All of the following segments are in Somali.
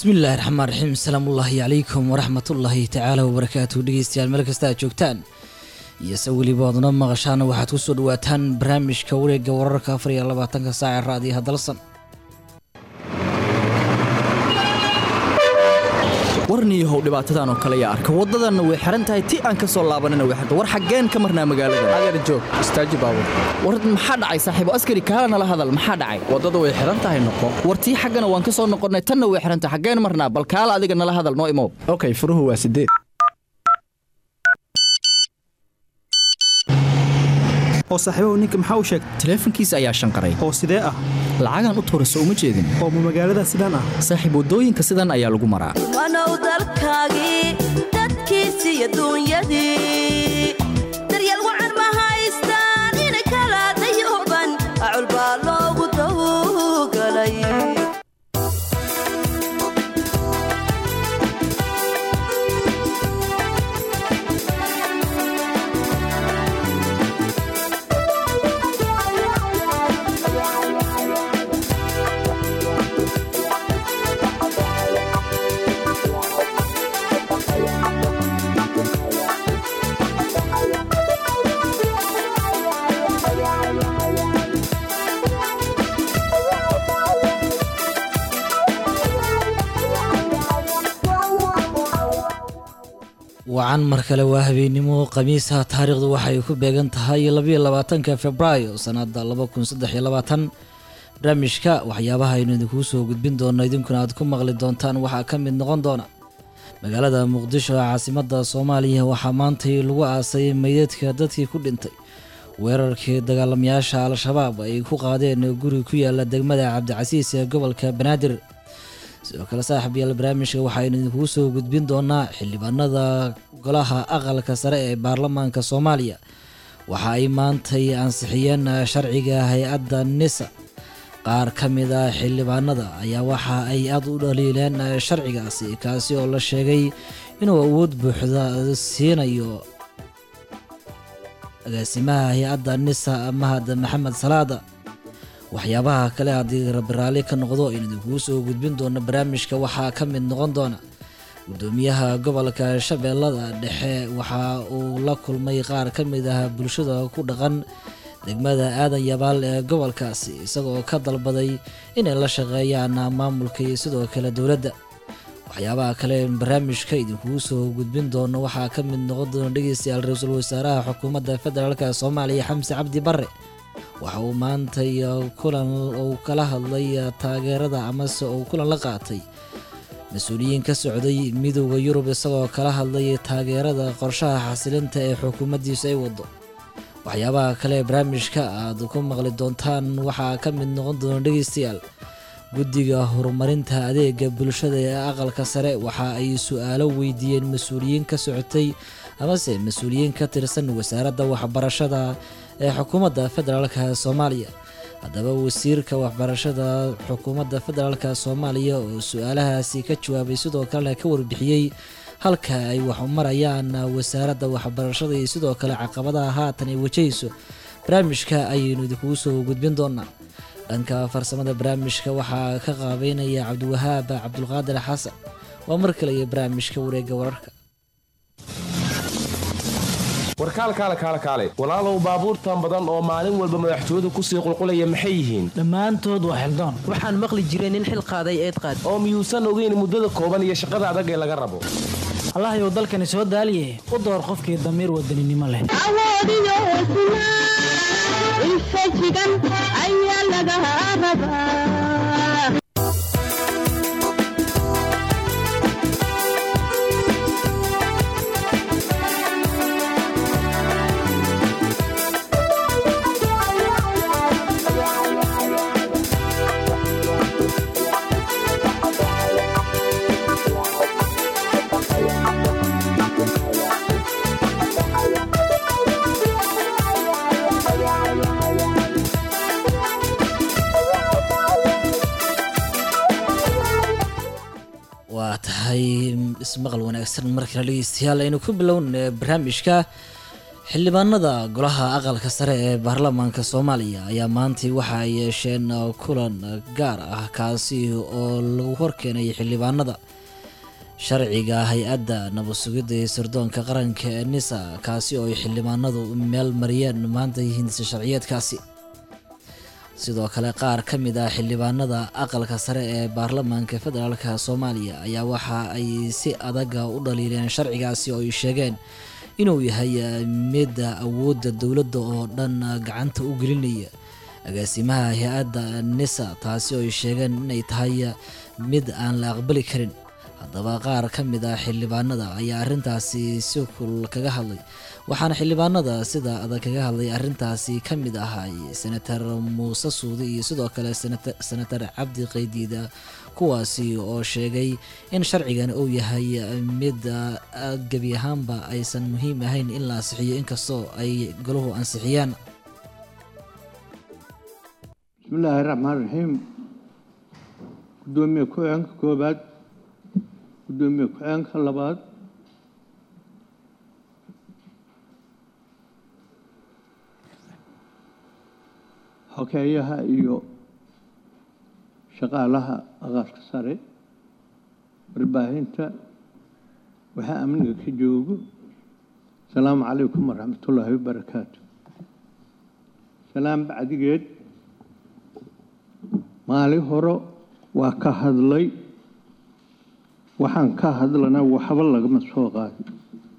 bismillaahi raxmaan raxiim asalaamu ullaahi calaykum waraxmatullaahi tacaala wabarakaatu dhegeystayaal meel kasta aad joogtaan iyo se weliba oodna maqashaana waxaad ku soo dhawaataan barnaamijka wareegga wararka afar iyo labaatanka saaca raadiyaha dalsan warniyahow dhibaatadan oo kale yaa arka waddadanna way xihan tahay ti aan ka soo laabanina way xirta war xaggeen ka marnaa magaalada adeer joog istaaji baabur war maxaa dhacay saaxiibo askari kaala nala hadal maxaa dhacay waddada way xihan tahay noqo war tii xaggana waan ka soo noqonnay tanna way xihan tahay xaggeen marnaa bal kaala adiga nala hadal noo imow okay furuhu waa sideed oo saaxiibahu ninka maxaa u sheegay taleefankiisa ayaa shanqaray oo sidee ah lacagaan u tuurayso uma jeedin oo ma magaalada sidaan ah saaxiib waddooyinka sidan ayaa lagu maraa wanow dalkaagii dadkiisi iyo duunyadii daryeel wacan ma haystaan ina kala dayuban acul baa loogu dawgalay wacan mar kale waa habeennimo khamiisa taariikhdu waxay ku beegan tahay labayo labaatanka februaayo sanada laba kun saddex iyo labaatan barnaamijka waxyaabaha aynu idinkuu soo gudbin doono idinkuna aad ku maqli doontaan waxaa ka mid noqon doona magaalada muqdisho ee caasimada soomaaliya waxaa maantay lagu aasay meydadka dadkii ku dhintay weerarkii dagaalamayaasha al-shabaab ay ku qaadeen guri ku yaala degmada cabdicasiis ee gobolka banaadir sidoo kale saaxib yaal barnaamijka waxaaynu idinkugu soo gudbin doonaa xildhibaanada golaha aqalka sare ee baarlamaanka soomaaliya waxa ay maantay ansixiyeen sharciga hay-adda nisa qaar ka mid a xildhibaanada ayaa waxa ay aada u dhaliileen sharcigaasi kaasi oo la sheegay inuu awood buuxda siinayo agaasimaha hay-adda nisa mahad maxamed salaada waxyaabaha kale haddii rabiraali ka noqdo aynu idinkugu soo gudbin doono barnaamijka waxaa ka mid noqon doona gudoomiyaha gobolka shabeellada dhexe waxa uu la kulmay qaar ka mid ah bulshada ku dhaqan degmada aadan yabaal ee gobolkaasi isagoo ka dalbaday inay la shaqeeyaan maamulka iyo sidoo kale dowladda waxyaabaha kale barnaamijka idinkugu soo gudbin doono waxaa ka mid noqon doona dhegeystayaal ra-iisul wasaaraha xukuumadda federaalk soomaaliya xamse cabdi barre waxa uu maantay kulan uu kala hadlay taageerada amase uu kulan la qaatay mas-uuliyiin ka socday midooda yurub isagoo kala hadlay taageerada qorshaha xasilinta ee xukuumaddiisu ay wado waxyaabaha kale barnaamijka aad ku maqli doontaan waxaa ka mid noqon doona dhegeystayaal guddiga horumarinta adeega bulshada ee aqalka sare waxa ay su-aalo weydiiyeen mas-uuliyiin ka socotay amase mas-uuliyiin ka tirsan wasaaradda waxbarashada ee xukuumadda federaalka soomaaliya haddaba wasiirka waxbarashada xukuumadda federaalka soomaaliya oo su-aalahaasi ka jawaabay sidoo kalena ka warbixiyey halka ay wax u marayaan wasaaradda waxbarashada iyo sidoo kale caqabadaha haatan ay wajahayso barnaamijka ayaynu idinkugu soo gudbin doonaa dhanka farsamada barnaamijka waxaa ka qaabeynaya cabdiwahaab cabdulqaadir xasan waa mar kale iyo barnaamijka wareegga wararka warkaalkaale kaale kaale walaalow baabuurtan badan oo maalin walba madaxtooyadu kusii qulqulaya maxay yihiin dhammaantood waa xildoon waxaan maqli jiray nin xil qaaday eed qaad oo miyuusan ogeyn muddada kooban iyo shaqada adag ee laga rabo allahyow dalkani soo daaliye u door qofkii damiir wadaninimo leh awoodiyo hesnaa infajigan ayaa laga rabaa waa tahay ismaqal wanaagsan markale dhegeystayaal aynu ku bilown barnaamijka xildhibaanada golaha aqalka sare ee baarlamaanka soomaaliya ayaa maantay waxa ay yeesheen kulan gaar ah kaasi oo lagu horkeenay xildhibaanada sharciga hay-adda nabad sugidda iyo sirdoonka qaranka ee nisa kaasi oo ay xildhibaanadu meel mariyeen maanta hindisa sharciyeedkaasi sidoo kale qaar ka mid ah xildhibaanada aqalka sare ee baarlamaanka federaalka soomaaliya ayaa waxa ay si adaga u dhaliileen sharcigaasi oo ay sheegeen inuu yahay mid awoodda dowladda oo dhan gacanta u gelinaya agaasimaha hay-adda nisa taasi oo ay sheegeen inay tahay mid aan la aqbali karin haddaba qaar ka mid ah xildhibaanada ayaa arrintaasi si kul kaga hadlay waxaana xildhibaanada sida adag kaga hadlay arrintaasi ka mid ahay senator muuse suudi iyo sidoo kale senator cabdi qaydiida kuwaasi oo sheegay in sharcigan uu yahay mid gebi ahaanba aysan muhiim ahayn in la ansixiyo inkastoo ay golahu ansixiyaan bismillaahi raxmaan raxiim gudoomiye ku-xigeenka koobaad gudoomiye ku-xigeenka labaad xokeeyaha iyo shaqaalaha aqalka sare warbaahinta waxaa amniga ka joogo asalaamu calaykum waraxmatullaahi wabarakaatu salaam bacdigeed maalin hore waa ka hadlay waxaan ka hadlana waxba lagama soo qaadin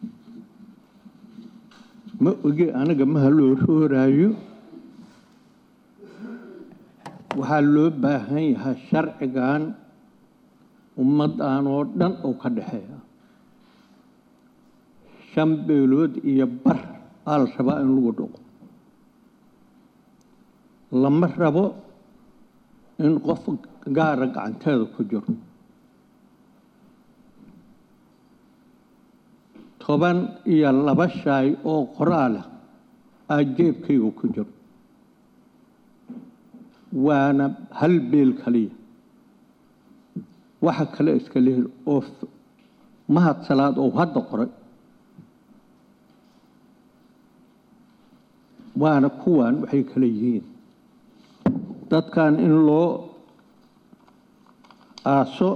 ma oge aniga maha loo rooraayo waxaa loo baahan yahay sharcigan ummaddan oo dhan oo ka dhexeeya shan beelood iyo bar aa la rabaa in lagu dhaqo lama rabo in qof gaara gacanteeda ku jiro toban iyo laba shaay oo qoraalah aa jeebkayga ku jiro waana hal beel kaliya waxa kale iska lehel oo mahad salaad oo hadda qoray waana kuwan waxay kale yihiin dadkan in loo aaso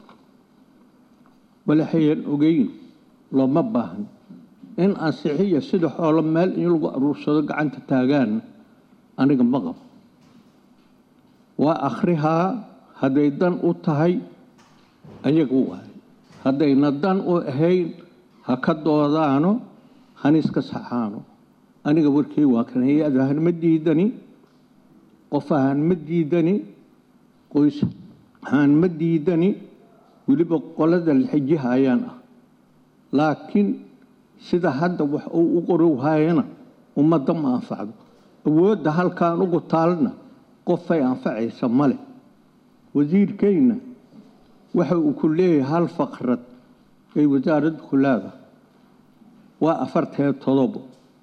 walaxayan ogeyn looma baahan in ansixiya sida xoolo meel in lagu aruursado gacanta taagaan aniga ma qabo waa akhrihaa hadday dan u tahay ayaga waay haddayna dan u ahayn ha ka doodaano haniska saxaano aniga warkii waa kan hay-ad ahaan ma diidani qof ahaan ma diidani qoys ahaan ma diidani weliba qolada laxijiha ayaan ah laakiin sida hadda wax uu u qori waayana ummadda ma anfacdo awoodda halkaan ugu taalna qofay anfacaysa male wasiirkayna waxa uu ku leeyahay hal faqrad ay wasaaradda ku leedahay waa afartee todobo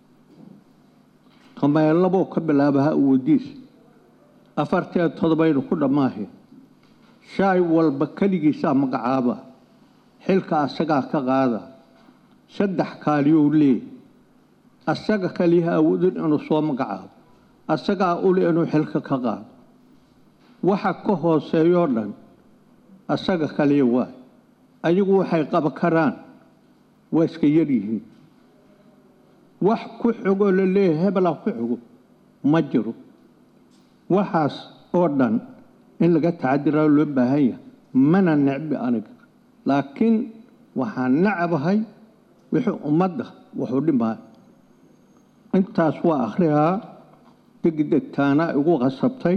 kameelaboo ka bilaaba ha uwadiis afartee todobaynu ku dhammaahe shaay walba keligiisaa magacaaba xilka asagaa ka qaada saddex kaaliyou leey asaga kaliyaha awoodin inuu soo magacaabo asagaa ule inuu xilka ka qaado waxa ka hooseeyoo dhan asaga kaliya waay ayagu waxay qaba karaan waa iska yar yihiin wax ku xogoo la leeyahay hebelaa ku xogo ma jiro waxaas oo dhan in laga tacadiraa loo baahan yahay mana necbi aniga laakiin waxaan nacabahay wixii ummadda wuxuu dhimaa intaas waa akhrihaa degdegtaana igu qasabtay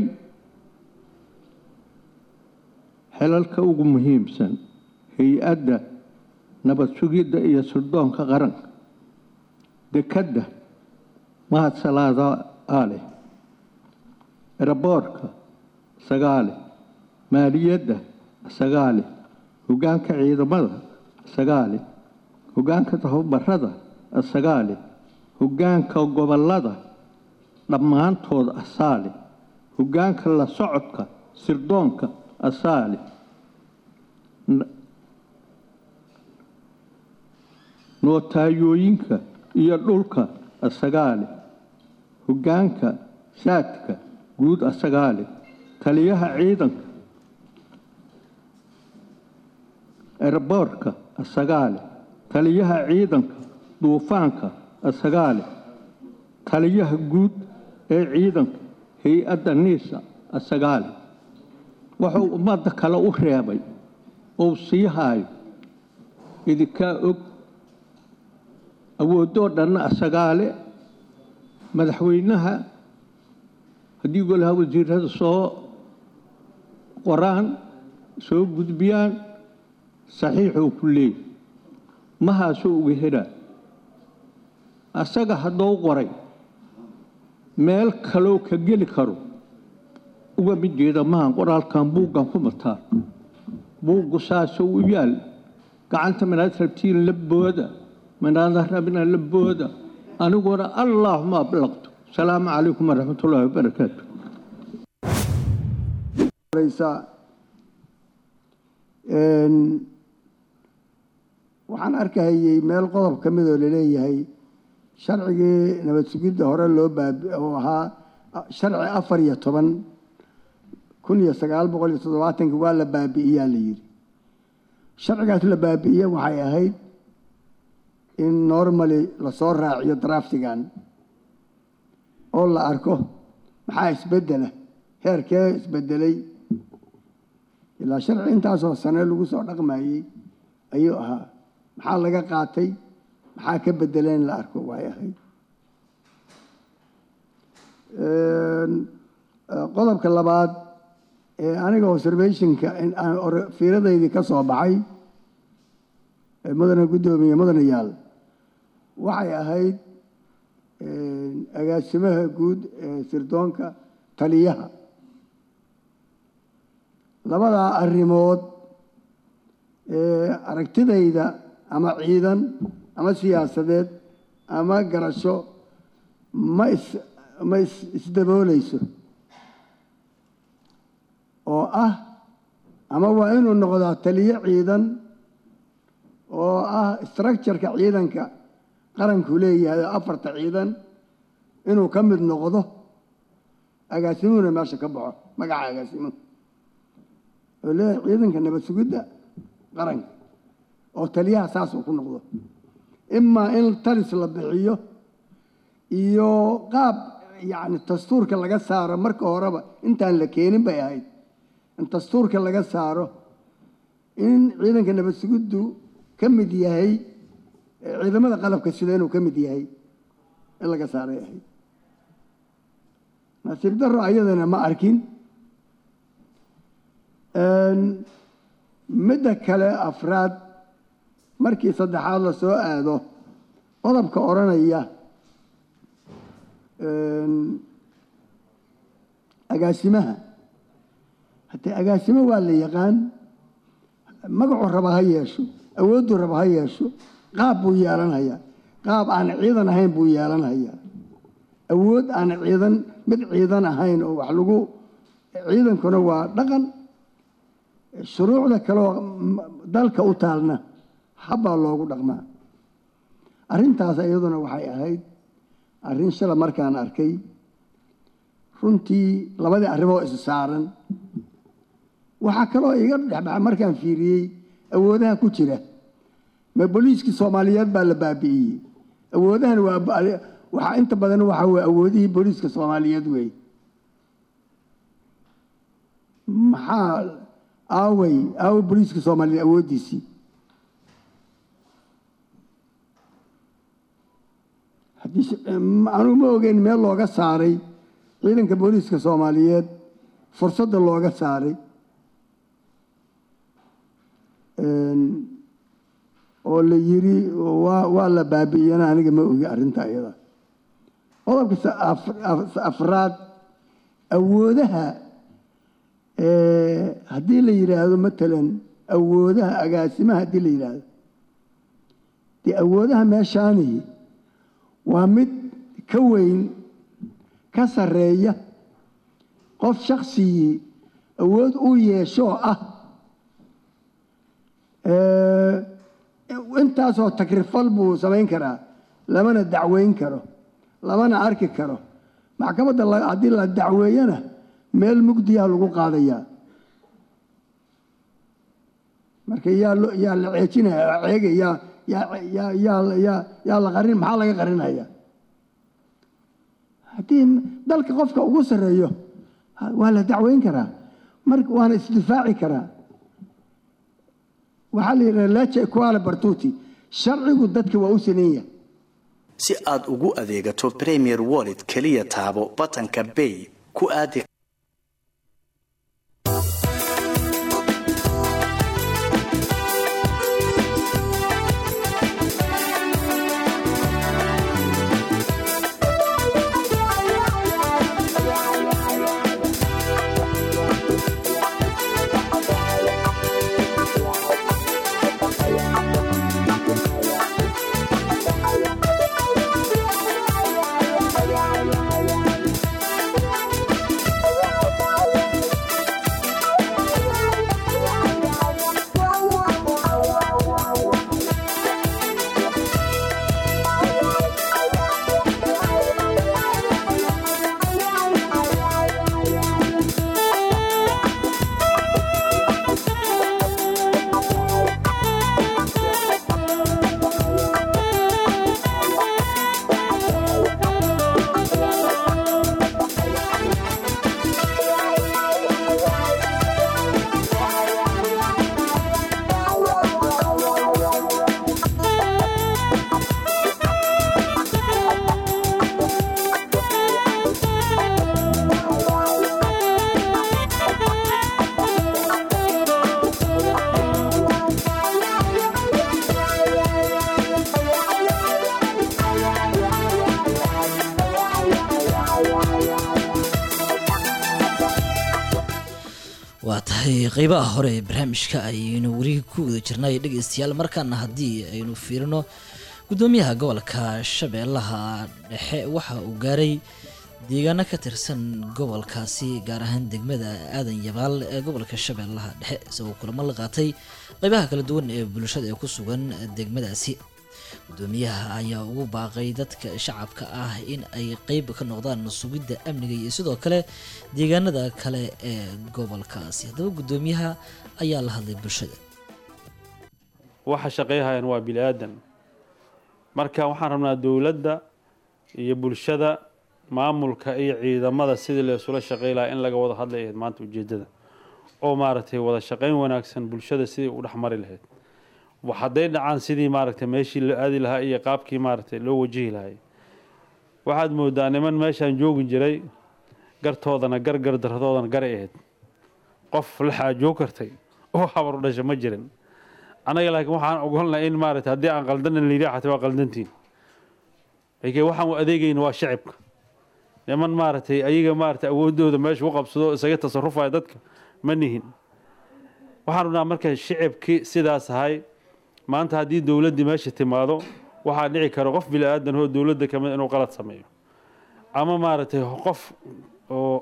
xelalka ugu muhiimsan hay-adda nabad sugidda iyo sirdoonka qaranka dekadda mahad salaada aaleh eraboorka sagaale maaliyadda sagaale hoggaanka ciidamada sagaale hoggaanka tababarada sagaale hoggaanka gobollada dhammaantood asaale hoggaanka la socodka sirdoonka asaale notaayooyinka iyo dhulka asagaa leh hoggaanka saadka guud asagaa leh taliyaha ciidanka erboorka asagaa leh taliyaha ciidanka duufaanka asagaa leh taliyaha guud ee ciidanka hay-adda niisa asagaa leh wuxuu ummadda kale u reebay ou sii haayo idinkaa og awoodoo dhanna asagaa leh madaxweynaha haddii golaha wasiirada soo qoraan soo gudbiyaan saxiixuu ku leeyahy mahaasuu uga helaa asaga haddou qoray meel kaloo ka geli karo uga mid jeeda mahan qoraalkan buuggan ku mataa buuggu saasuu u yaal gacanta minaad rabtiin la booda minaada rabina la booda aniguna allaahuma ablaqtu asalaamu calaykum waraxmatullaahi wabarakaatu waxaan arkahayey meel qodob ka midoo laleeyahay sharcigii nabad sugidda hore loo baabi oo ahaa sharci afar iyo toban kun iyo sagaal boqol iyo toddobaatanki waa la baabi'iyaa la yidhi sharcigaas la baabi'iye waxay ahayd in normally lasoo raaciyo draftigan oo la arko maxaa isbeddela heerkee isbedelay ilaa sharci intaasoo sane lagu soo dhaqmayey ayuu ahaa maxaa laga qaatay maxaa ka bedeleen la arko way ahayd qodobka labaad ee aniga observationka fiiradaydii ka soo baxay mudane guddoomiye mudanayaal waxay ahayd agaasimaha guud ee sirdoonka taliyaha labadaa arrimood ee aragtidayda ama ciidan ama siyaasadeed ama garasho ma is ma is isdabooleyso oo ah ama waa inuu noqdaa taliyo ciidan oo ah structureka ciidanka qaranku leeyahay oo afarta ciidan inuu ka mid noqdo agaasimuhuna meesha ka baxo magaca agaasimuhu oo leeyahay ciidanka nabad sugidda qaranka oo taliyaha saasuu ku noqdo imaa in talis la bixiyo iyo qaab yacni dastuurka laga saaro marka horeba intaan la keenin bay ahayd in dastuurka laga saaro in ciidanka nabad sugiddu ka mid yahay ciidamada qalabka sida inuu ka mid yahay in laga saaray ahayd nasiib daro ayadana ma arkin midda kale afraad markii saddexaad la soo aado qodobka odhanaya agaasimaha haddee agaasimo waa la yaqaan magacuu raba ha yeesho awoodduu raba ha yeesho qaab buu yeelanhayaa qaab aan ciidan ahayn buu yeelanhayaa awood aan ciidan mid ciidan ahayn oo wax lagu ciidankuna waa dhaqan shuruucda kaleoo dalka u taalna habbaa loogu dhaqmaa arrintaas iyaduna waxay ahayd arrin shala markaan arkay runtii labadii arrimoo is saaran waxaa kaloo iga dhexbaxa markaan fiiriyey awoodaha ku jira ma booliiskii soomaaliyeed baa la baabi'iyey awoodahan waa waxaa inta badan waxa weye awoodihii booliiska soomaaliyeed weeye maxaa aaway aaway booliiska soomaaliyeed awooddiisii anugu ma ogeyn meel looga saaray ciidanka booliiska soomaaliyeed fursadda looga saaray oo la yiri waa waa la baabi'iyana aniga ma ogi arrinta iyada qodobka afraad awoodaha haddii la yidhaahdo matalan awoodaha agaasimaha haddii la yidhaahdo dee awoodaha meeshaani waa mid ka weyn ka sarreeya qof shaksigii awood u yeeshoo ah intaasoo takrifal buu samayn karaa lamana dacweyn karo lamana arki karo maxkamadda la- haddii la dacweeyana meel mugdiyaa lagu qaadayaa marka yaa lo- yaa la ceejinaya ceega yaa yaa yaa yaa yaa yaa la qarin maxaa laga qarinaya haddii dalka qofka ugu sarreeyo ha- waa la dacweyn karaa marka waana isdifaaci karaa waxaa la yidhaha leche equale bartuti sharcigu dadka waa u saneyn yahay si aad ugu adeegato premier wallet keliya taabo batanka bay ku aadi waa tahay qeybaha hore ee barnaamijka ayaynu weli ku wada jirnay dhegeystayaal markaana haddii aynu fiirino gudoomiyaha gobolka shabeellaha dhexe waxa uu gaaray deegaano ka tirsan gobolkaasi gaar ahaan degmada aadan yabaal ee gobolka shabeellaha dhexe isagoo kulamo la qaatay qeybaha kala duwan ee bulshada ee ku sugan degmadaasi gudoomiyaha ayaa ugu baaqay dadka shacabka ah in ay qeyb ka noqdaan sugidda amniga iyo sidoo kale deegaanada kale ee gobolkaasi haddaba gudoomiyaha ayaa la hadlay bulshada waxa shaqeeyahayaan waa bini aadan marka waxaan rabnaa dowladda iyo bulshada maamulka iyo ciidamada sidii la isula shaqey lahaa in laga wada hadlay ahayd maanta ujeedada oo maaragtay wada shaqeyn wanaagsan bulshada sidii u dhexmari lahayd wax hadday dhacaan sidii maaragtay meeshii la aadi lahaa iyo qaabkii maaragtay loo wajihi lahay waxaad moodaa niman meeshaan joogi jiray gartoodana gar gardarradoodana garay ahayd qof la xaajoog kartay oo habar u dhasha ma jirin annaga laakiin waxaan ogolnahay in maaragtay haddii aan qaldanan layidhi xataa waa qaldantiin laakiin waxaan u adeegayna waa shacibka niman maaragtay ayaga maaragtay awooddooda meesha u qabsado isaga tasarufaya dadka ma nihin waxaan rabnaa marka shicibkii sidaas ahay maanta haddii dowladdii meesha timaado waxaa dhici kara qof bini aadan oo dowladda kamid inuu qalad sameeyo ama maaragtay qof oo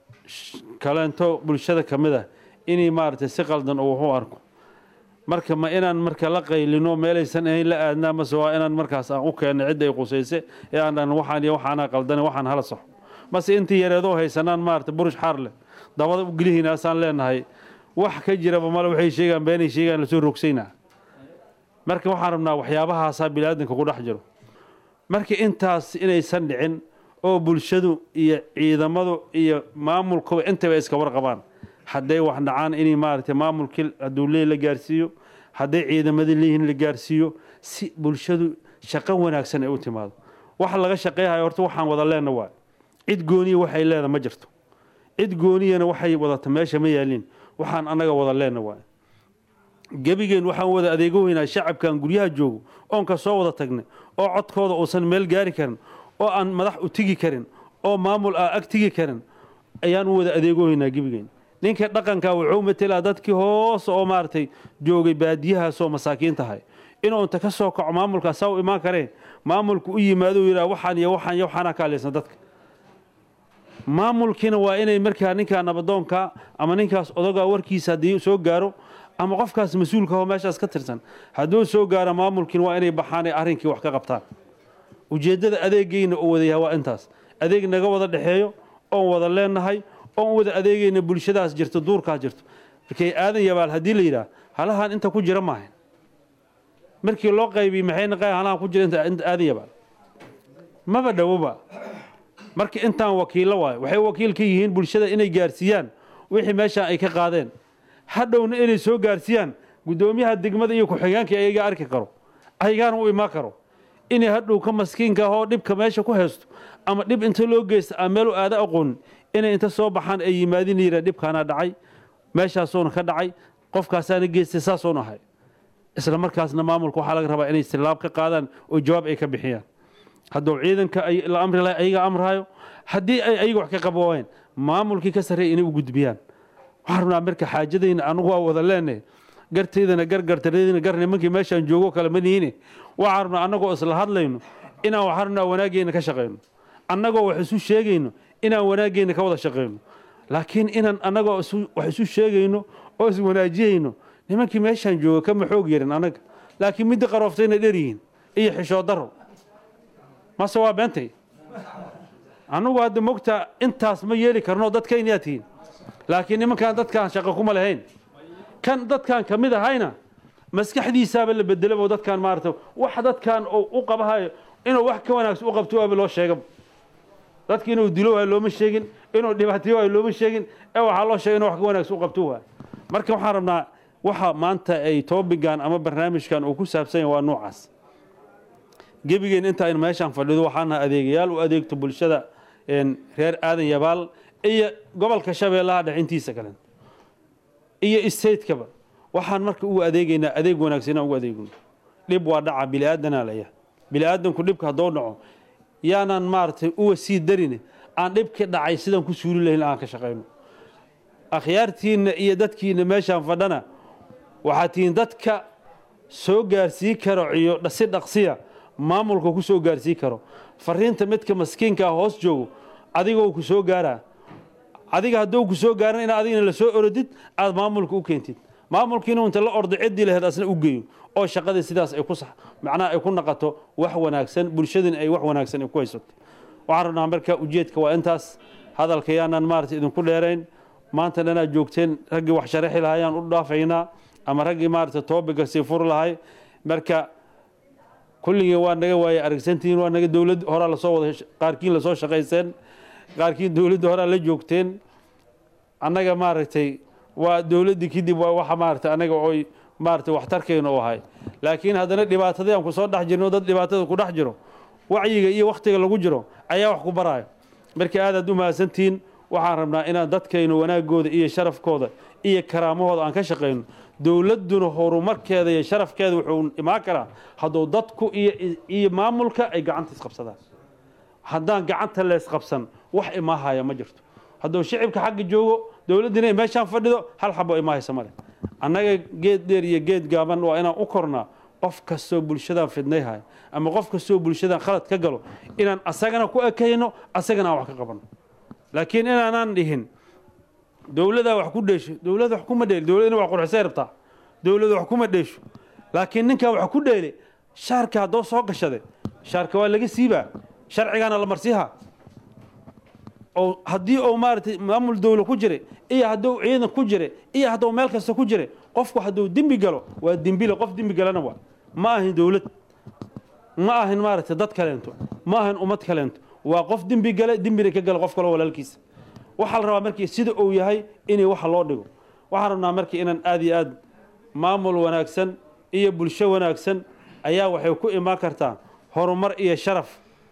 kaleento bulshada ka mid ah inay maaragtay si qaldan uu wax u arko marka ma inaan marka la qaylino meelaysan ahayn la aadnaa mase waa inaan markaas aan u keenno cidda ay qusayse ee aan dhan waxaan iyo waxaana qaldane waxaan hala saxo mase intii yareedoo haysanaan maaragtay burush xaar leh dabada u gelihiinaasaan leenahay wax ka jiraba male waxay sheegaan beenay sheegaan lasoo rogsaynaa marka waxaan rabnaa waxyaabahaasaa biniaadanka ku dhex jiro marka intaas inaysan dhicin oo bulshadu iyo ciidamadu iyo maamulkuba intaba iska warqabaan hadday wax dhacaan inay maaragtay maamulkii hadduu leey la gaarsiiyo hadday ciidamadii leeyihiin la gaarsiiyo si bulshadu shaqo wanaagsan ay u timaado waxa laga shaqeyhayo horta waxaan wada leenna waa cid gooniya waxay leeda ma jirto cid gooniyana waxay wadata meesha ma yaaliin waxaan annaga wada leenna waa gebigeen waxaan wada adeegoweynaa shacabkan guryaha joogo oon ka soo wada tagnay oo codkooda uusan meel gaari karin oo aan madax u tigi karin oo maamul aa ag tigi karin ayaan u wada adeegoweynaa gebigeen ninka dhaqanka wuxuu matelaa dadkii hoos oo maaragtay joogay baadiyahaasoo masaakiin tahay inuu inta ka soo kaco maamulkaas saa u imaan kareen maamulku u yimaado u yidhaha waxaan iyo waxaan iyo waxaana ka hadlaysan dadka maamulkiina waa inay markaa ninkaa nabadoonka ama ninkaas odogaa warkiisa haddii soo gaaro ama qofkaas mas-uulka oo meeshaas ka tirsan hadduu soo gaaro maamulkiina waa inay baxaan ee arrinkii wax ka qabtaan ujeeddada adeegayna uu wada yahay waa intaas adeeg naga wada dhexeeyo oon wada leenahay oon wada adeegayna bulshadaas jirto duurkaas jirto markay aadan yabaal haddii la yidhaah halahan inta ku jira maahan markii loo qaybiyey maxay naqay halahan ku jira inta inta aadan yabaal maba dhowoba marka intaan wakiillo waayo waxay wakiil ka yihiin bulshada inay gaarsiiyaan wixii meeshaan ay ka qaadeen hadhowna inay soo gaarsiiyaan guddoomiyaha degmada iyo ku-xigeenka ayaga arki karo ayagaana u imaan karo inay hadhow ka maskiinka ahoo dhibka meesha ku haysto ama dhib inta loo geysta ama meel u aada aqoonin inay inta soo baxaan ay yimaadin yidhaa dhibkaana dhacay meeshaasuuna ka dhacay qofkaasaana geystay saasuuna ahay isla markaasna maamulka waxaa laga rabaa inay silaab ka qaadaan oo jawaab ay ka bixiyaan hadduu ciidanka ay la amri lahay ayaga amrahayo haddii ay ayaga wax ka qabooween maamulkii ka sarreeya inay u gudbiyaan waxaan rabnaa marka xaajadayna anagu waa wada leenahay gartaydana gar gartaradayna gar nimankii meeshaan joogo kale ma nihiine waxaan rabnaa annagoo isla hadlayno inaan waxaan rabnaa wanaaggeena ka shaqayno annagoo wax isu sheegayno inaan wanaaggeena ka wada shaqayno laakiin inaan annagoo isu- wax isu sheegayno oo is wanaajiyayno nimankii meeshaan jooga kama xoog yarin annaga laakiin midda qarooftayna dheryihiin iyo xishoo daro mase waa beentay annugu hadda mogtaa intaas ma yeeli karno dadkaynayaa tihiin laakiin nimankaan dadkaan shaqo kuma lahayn kan dadkaan ka mid ahayna maskaxdiisaaba la bedelabo dadkaan maarata wax dadkaan oo u qabahayo inuu wax ka wanaagsan u qabto waaba loo sheegaba dadki inuu dilo waayo looma sheegin inuu dhibaatayo waayo looma sheegin ee waxaa loo sheegay inuu wax ka wanaagsan u qabto waayo marka waxaan rabnaa waxa maanta ay toobigan ama barnaamijkan uu ku saabsan yahay waa noocaas gebigeen inta aynu meeshaan fadhido waxaana adeegayaal u adeegto bulshada een, reer aadan yabaal iyo gobolka shabeellaha dhex intiisa kale iyo stateskaba waxaan marka ugu adeegaynaa adeeg wanaagsan inaan ugu adeegno dhib waa dhaca biliaadanaa laya biliaadanku dhibka haddoo dhaco yaanaan maaragtay uwa sii darine aan dhibka dhacay sidaan ku suuli lahayn aan ka shaqayno akhyaartiinna iyo dadkiinna meeshaan fadhana waxaa tihiin dadka soo gaarsii karo iyo si dhaqsiya maamulka ku soo gaarsii karo fariinta midka maskiinka ah hoos joogo adigoo ku soo gaaraa adiga hadduu ku soo gaaran ina adigna la soo orodid aad maamulka u keentid maamulkiina inta la ordo ciddii laheyd asna u geeyo oo shaqadii sidaas ay ku sax macnaha ay ku naqato wax wanaagsan bulshadina ay wax wanaagsan ay ku haysato waxaan rabnaa marka ujeedka waa intaas hadalka yaanaan maarata idinku dheerayn maanta dhanaad joogteen raggii wax sharaxi lahaa ayaan u dhaafaynaa ama raggii maarata toobiga sii furi lahay marka kulligii waa naga waayey aragsantihiin waa naga dowlad horaa lasoo wada qaarkiin lasoo shaqayseen qaarkiin dowladda horaa la joogteen annaga maaragtay waa dowladdii kadib waa waxa maaragtay annaga oy maaragtay waxtarkayna u ahay laakiin haddana dhibaatadii aan kusoo dhex jirno dad dhibaatada ku dhex jiro wacyiga iyo wakhtiga lagu jiro ayaa wax ku baraayo marka aadaad u mahadsantihiin waxaan rabnaa inaan dadkaynu wanaagooda iyo sharafkooda iyo karaamahooda aan ka shaqayno dowladduna horumarkeeda iyo sharafkeeda wuxuu imaan karaa hadduu dadku iyo iyo maamulka ay gacanta isqabsadaan haddaan gacanta leesqabsan wax imaahaya ma jirto hadduu shicibka xagga joogo dowladdina ay meeshaan fadhido hal xabo imaahaysa male annaga geed dheer iyo geed gaaban waa inaan u kornaa qof kastoo bulshadan fidnayhay ama qof kastoo bulshadan khalad ka galo inaan asagana ku ekayno asagana aan wax ka qabanno laakiin inaanaan dhihin dowladaa wax ku dheesho dowlada wax kuma dheeli dowladina waa qurxisay rabtaa dowlada wax kuma dheesho laakiin ninkaa wax ku dheeli shaarka haddoo soo gashade shaarka waa laga siibaa sharcigaana la marsiihaa oo haddii uu maaragtay maamul dowla ku jira iyo hadduu ciidan ku jira iyo hadduu meel kasta ku jira qofku hadduu dembi galo waa dembile qof dembi galana waa ma ahin dowlad ma ahin maaragtay dad kaleento ma ahin ummad kaleento waa qof dembi gale dembina ka gala qof kaloo walaalkiisa waxaa la rabaa markii sida uu yahay inay waxa loo dhigo waxaan rabnaa markii inaan aad iyo aad maamul wanaagsan iyo bulsho wanaagsan ayaa waxay ku imaan kartaa horumar iyo sharaf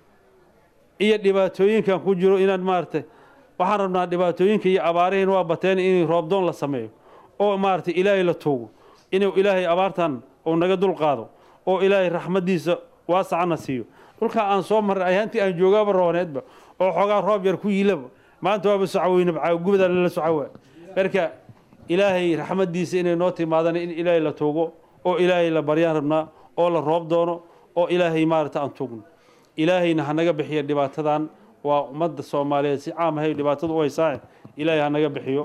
iyo dhibaatooyinkan ku jiro inaan maaragtay waxaan rabnaa dhibaatooyinka iyo abaarihiin waa bateen in roobdoon la sameeyo oo maaragtay ilaahay la tuugo inuu ilaahay abaartan uu naga dul qaado oo ilaahay raxmaddiisa waasacana siiyo dhulkaa aan soo marray ayaantii aan joogaaba rooneedba oo xoogaa roob yar ku yiilaba maanta waaba socaweyne gubada lala socowa marka ilaahay raxmaddiisa inay noo timaadaan in ilaahay la tuugo oo ilaahay la baryaan rabnaa oo la roob doono oo ilaahay maaragta aan tuugno ilaahayna hanaga bixiyo dhibaatadan waa ummadda soomaaliyeed si caam ahay dhibaatadu u haysaae ilaahay hanaga bixiyo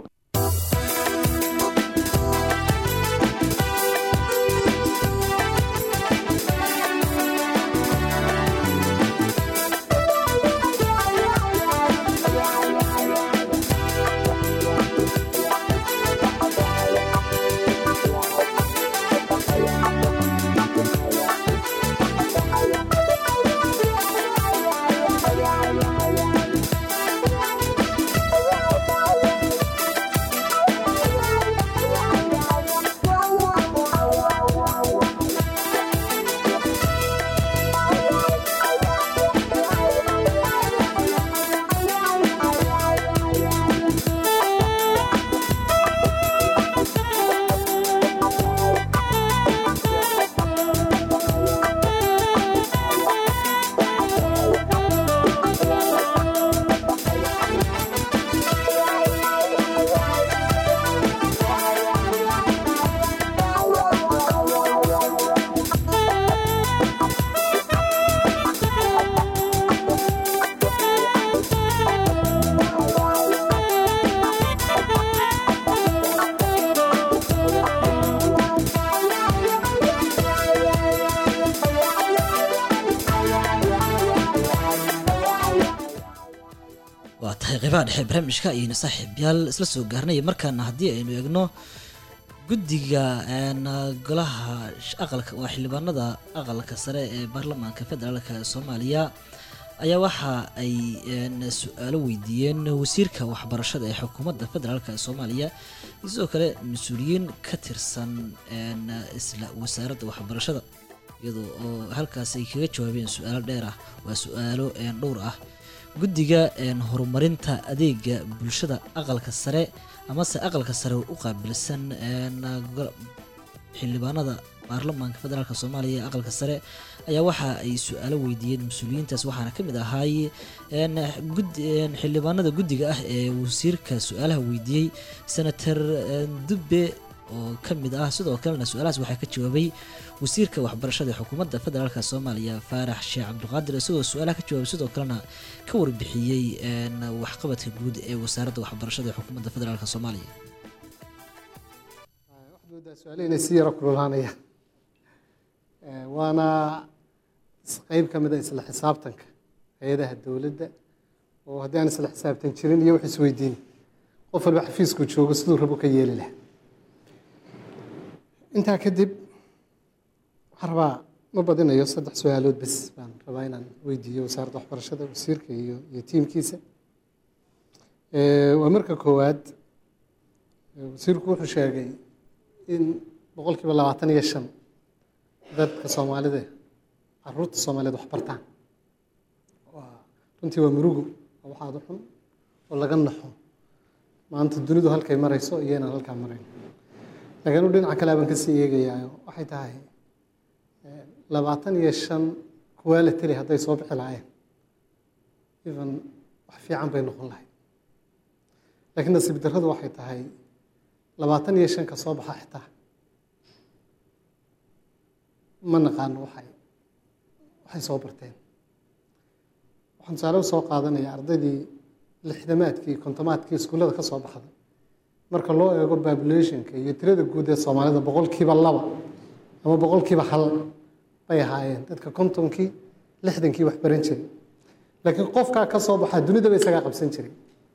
waa tahay qeybaha dhexe barnaamijka ayaynu saaxiibyaal isla soo gaarnay markaana haddii aynu eegno guddiga een, golaha sh- aqalka waa xildhibaanada aqalka sare ee baarlamaanka federaalk soomaaliya ayaa waxa ay een, su-aalo weydiiyeen wasiirka waxbarashada ee xukuumadda federaalk soomaaliya iyo sidoo kale mas-uuliyiin ka tirsan een, isla wasaaradda waxbarashada iyadoo oo halkaas ay kaga jawaabeen su-aalo dheer ah waa su-aalo een, dhowr ah guddiga een, horumarinta adeega bulshada aqalka sare amase aqalka sare u qaabilsan een, go- xildhibaanada baarlamaanka federaalk soomaaliya ee aqalka sare ayaa waxa ay su-aalo weydiiyeen mas-uuliyiintaas waxaana ka mid ahaay een, gud- een, xildhibaanada guddiga ah ee wasiirka su-aalaha weydiiyey senator een, dubbe oo ka mid ah sidoo kalena su-aalahaas waxaa ka jawaabay wasiirka waxbarashada ee xukuumadda federaalk soomaaliya faarax sheekh cabdiqaadir isagoo su-aalaha ka jawaabay sidoo kalena ka warbixiyey een, waxqabadka guud ee wasaaradda waxbarashada ee xukuumadda federaalk soomaaliya su-aale inay si yaro kululaanaya waana is- qeyb ka mid a isla xisaabtanka hay-adaha dowladda oo haddii aan isla xisaabtan jirin iyo wax isweydiin qof walba xafiisku joogo siduu rabo ka yeeli lahaa intaa kadib waxaan rabaa ma badinayo saddex su-aalood bes baan rabaa inaan weydiiyo wasaaradda waxbarashada wasiirka iyo iyo tiimkiisa Eh, waa marka koowaad eh, wasiirku wuxuu sheegay in boqolkiiba labaatan iyo shan dadka soomaalida caruurta soomaaliyeed wax bartaan Waa- runtii waa murugo waa wax aada u xun oo laga naxo maanta dunidu halkay marayso iyo inaan halkaa marayn laakiin u dhinaca kale baan kasii eegayaa waxay tahay eh, labaatan iyo shan kuwaa la teli hadday soo bixi lahaayeen even wax fiican bay noqon lahayd laakiin nasiib darradu waxay tahay labaatan iyo shan ka soo baxa xitaa ma naqaano waxay waxay soo barteen waxaan tusaale usoo qaadanayaa ardaydii lixdamaadkii kontomaadkii iskuullada ka soo baxday marka loo eego populationka iyo tirada guud ee soomaalida boqolkiiba laba ama boqolkiiba hal bay ahaayeen dadka kontonkii lixdankii wax baran jiray laakiin qofkaa ka soo baxaa dunidaba isagaa qabsan jiray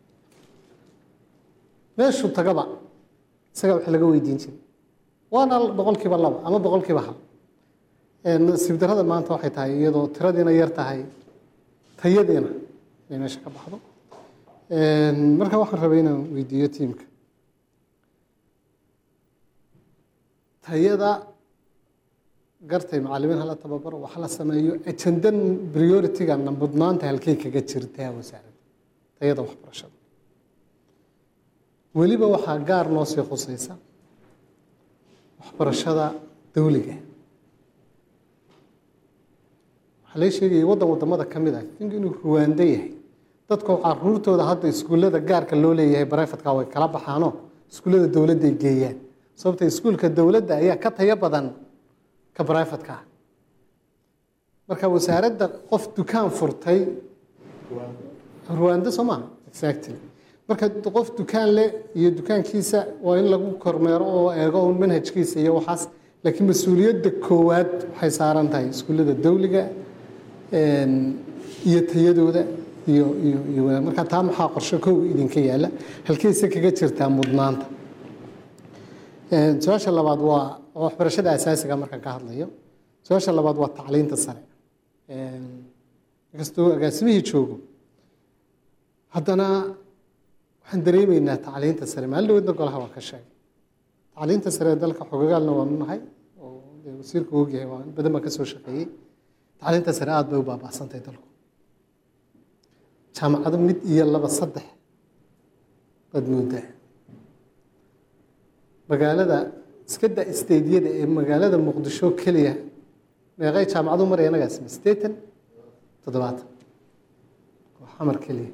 meeshuu tagaba isagaa wax laga weydiin jiray waana boqolkiiba laba ama boqolkiiba hal nasiib darrada maanta waxay tahay iyadoo tiradiina yar tahay tayadiina inay meesha ka baxdo marka waxaan rabay inaan weydiiyo tiimka tayada gartay macallimiin hala tababaro wax la sameeyo ajandan priority-gana mudnaanta halkay kaga jirtaa wasaaradda tayada waxbarashada weliba waxaa gaar noo sii khusaysa waxbarashada dawliga waxaa laga sheegayay waddan waddamada ka mid ah think inuu ruwaando yahay dadku caruurtooda hadda iskuullada gaarka loo leeyahay barefadka way kala baxaanoo iskuullada dowladday geeyaan sababta iskuulka dowladda ayaa ka tayo badan ka barefadka ah marka wasaaradda qof dukaan furtay ruwaando soo maaha exactly marka qof dukaan leh iyo dukaankiisa waa in lagu kormeero oo eego un manhajkiisa iyo waxaas laakiin mas-uuliyadda koowaad waxay saaran tahay iskuullada dawliga iyo tayadooda iyo iyo iyo wanaag marka taa maxaa qorshe kow idinka yaalla halkeyse kaga jirtaa mudnaanta su-aasha labaad waa waxbarashada asaasiga markaan ka hadlayo su-aasha labaad waa tacliinta sare inkastoo agaasimihii joogo haddana waxaan dareemaynaa tacliinta sare maalin dhaweedna golaha waa ka sheegay tacliinta sare ee dalka xogagaalna waanu nahay oo dee wasiirku ogyahay waa in badan baan ka soo shaqeeyey tacliinta sare aada bay u baaba'santahay dalku jaamacado mid iyo laba saddex baad moodaa magaalada iska da isteydyada ee magaalada muqdisho keliya meeqay jaamacadu maraya inagaas sideetan toddobaatan waa xamar keliya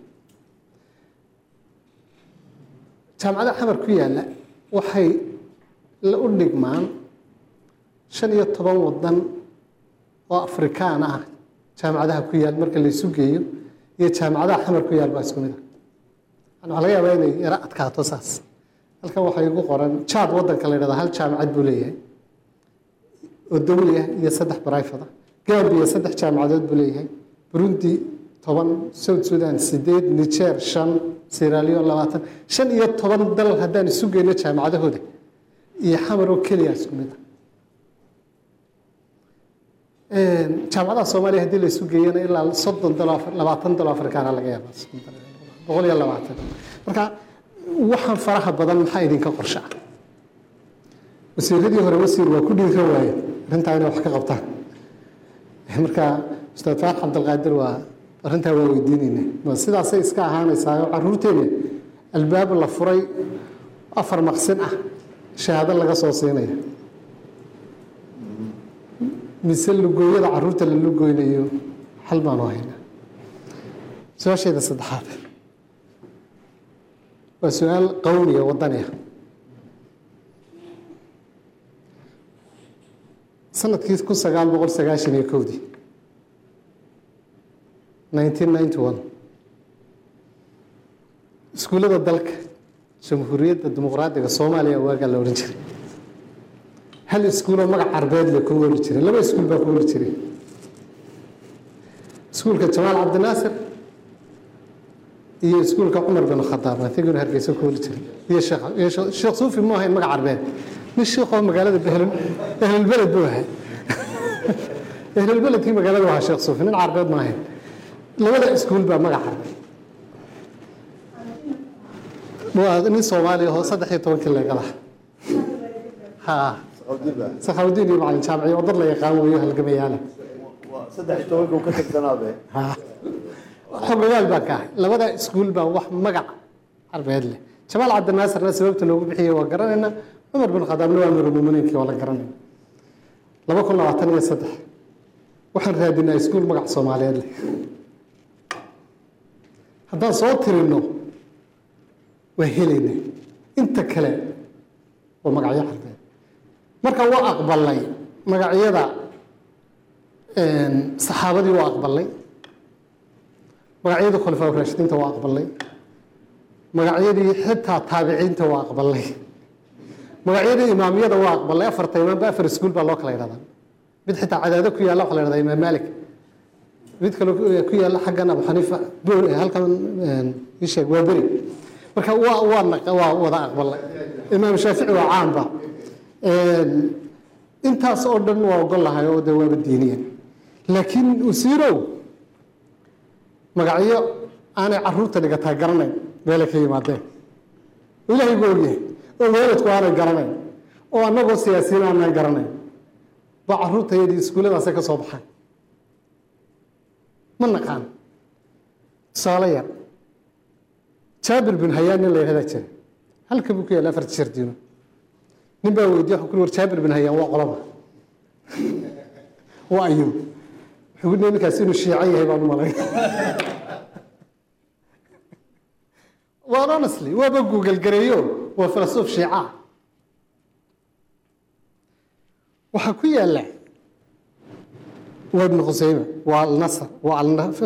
jaamacada xamar ku yaalla waxay la u dhigmaan shan iyo toban waddan oo afrikaan ah jaamacadaha ku yaal marka la isu geeyo iyo jaamacadaha xamar ku yaal baa isku mid ah waxaa laga yaabaa inay yaro adkaato saas halkan waxaa igu qoran jaad waddanka la yidhahda hal jaamacad buu leeyahay oo dawli ah iyo saddex barayfad ah gambiya saddex jaamacadood buu leeyahay burundi toban south sudan sideed niger shan sieraleon labaatan shan iyo toban dal haddaan isu geyno jaamacadahooda iyo xamar oo keliya isku mid ah jaamacadaha soomaaliya haddii la isu geeyana ilaa soddon dalo labaatan dalo afrikaana laga yaaba boqol iyo labaatan marka waxaan faraha badan maxaa idinka qorshe ah wasiiradii hore wasiir waa ku dhiiran waaye arrintaa inay wax ka qabtaan marka ustaad faarax cabdilqaadir waa arrintaa waa weydiinayna ma sidaasay iska ahaanaysaa oo caruurteena albaab la furay afar maqsin ah shahaado laga soo siinaya mise lugooyada caruurta la lugooynayo xal baanu haynaa su-aasheeda saddexaad waa su-aal qowmiya wadaniya sanadkii kun sagaal boqol sagaashan iyo kowdii nineteen ninety one iskuullada dalka jamhuuriyadda dimuqraadiga soomaaliya waagaa la odhan jiray hal iskuuloo magac carbeed le ku ooli jiray laba iskuul baa ku ooli jiray iskuulka jamaal cabdinaasir iyo iskuulka cumar bin khadaab antiguna hargeysa ku ooli jiray iyo sheekh sheekh suufi mu ahayn magac carbeed nin sheekoo magaalada ehlulbeled buu ahaa ehlulbeledkii magaalada ahaa sheekh suufi nin carbeed ma ahayn labada iskuul baa magac carbeed waa nin soomaaliya oo saddex iyo tobankii leegada ha sakhawdiin iyo macalin jaamaci oo dad la yaqaan weeyo halgamayaala saddex iyo tobanka uu ka tirsanaabe xogogaal baa ka ahay labada iskuul baa wax magac carbeed leh jamaal cabdinaasirna sababta loogu bixiyey waa garanaynaa cumar bin khadaabna waa mirumuminiinkii waa la garanayna laba kun labaatan iyo saddex waxaan raadinaa iskuul magac soomaaliyeed leh haddaan soo tirino waa helayna inta kale waa magacyo carbeed marka waa aqbalay magacyada saxaabadii waa aqbalay magacyadii khulafaa raashidiinta waa aqbalay magacyadii xitaa taabiciinta waa aqbalay magacyadii imaamyada waa aqbalay afarta imaamba afar iskuul baa loo kala yidhahdaa mid xitaa cadaado ku yaalla waxaa la yidhahdaa imaam maalik mid kale ku yaalla xaggan abu xaniifa halkan ii sheeg waa beri marka waa waa waa wada aqbalay imaam shaafici waa caamba intaas oo dhan waa ogol lahay oo dee waaba diiniyan laakiin wasiirow magacyo aanay caruurta dhigataa garanayn meelay ka yimaadeen ilaahay buu ogyahay oo waalidku aanay garanayn oo annagoo siyaasiyiin aanay garanayn baa caruurtayadii iskuulladaasay ka soo baxaan ma naqaan tusaale yar jaabir bin hayaan nin la yidhahdaa jira halka buu ku yaalla afarta shardiino nin baa weydiye wuxuu ku war jaabir bin hayaan waa qolaba waa ayuu wuxuu ku ninkaasi inuu shiico yahay baan u malay waan honestly waaba google gareeyo waa filasuuf shiica waxaa ku yaalla waa ibnu khuseyme waa alnasr waa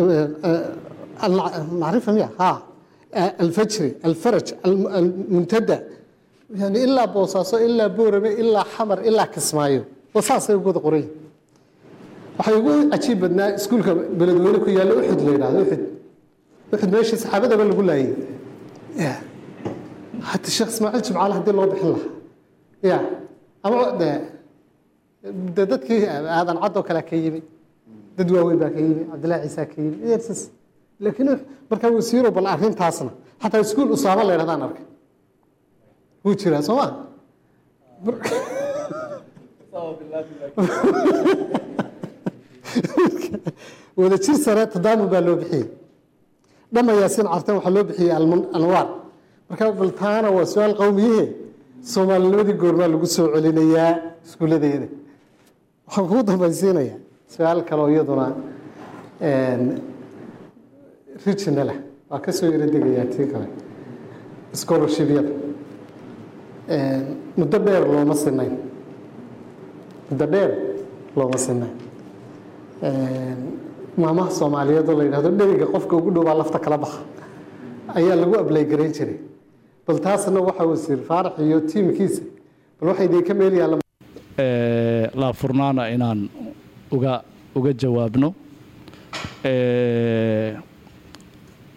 macrifa miya ha alfajri alfaraj almuntada yani ilaa boosaaso ilaa boorame ilaa xamar ilaa kismaayo waa saasay ugu wada qoran waxay ugu cajiib badnaa iskuulka beledweyne ku yaalla uxud la yidhahdo uxud uxud meeshii saxaabadaba lagu laayay hata sheekh ismaaciil jimcaale haddii loo bixin lahaa ya ama de de dadkii aadan caddoo kale ka yimi dad waaweyn baa ka yimi cabdillahi ciisa ka yimi yersas laakiin markaa wasiiro bal arrintaasna xataa iskuul usaamo la yidhahdaan arkay wuu jiraa soo ma wada jir sare tadaamun baa loo bixiyey dhama yaasiin cartan waxaa loo bixiyey anwaar marka bal taana waa su-aal qowmiyihe soomaalinimadii goormaa lagu soo celinayaa iskuulladeeda waxaan kugu dambaysiinayaa su-aal kaloo iyaduna regionalah waa ka soo yaro degayaa tii kale scholarshibyada muddo dheer looma sinayn muddo dheer looma sinayn maamaha soomaaliyeed oo la yidhahdo dheriga qofka ugu dhowbaa lafta kala baxa ayaa lagu ablay garayn jiray bal taasna waxaa wasiir faarax iyo tiimkiisa bal waxay idinka meel yaalla laafurnaana inaan uga uga jawaabno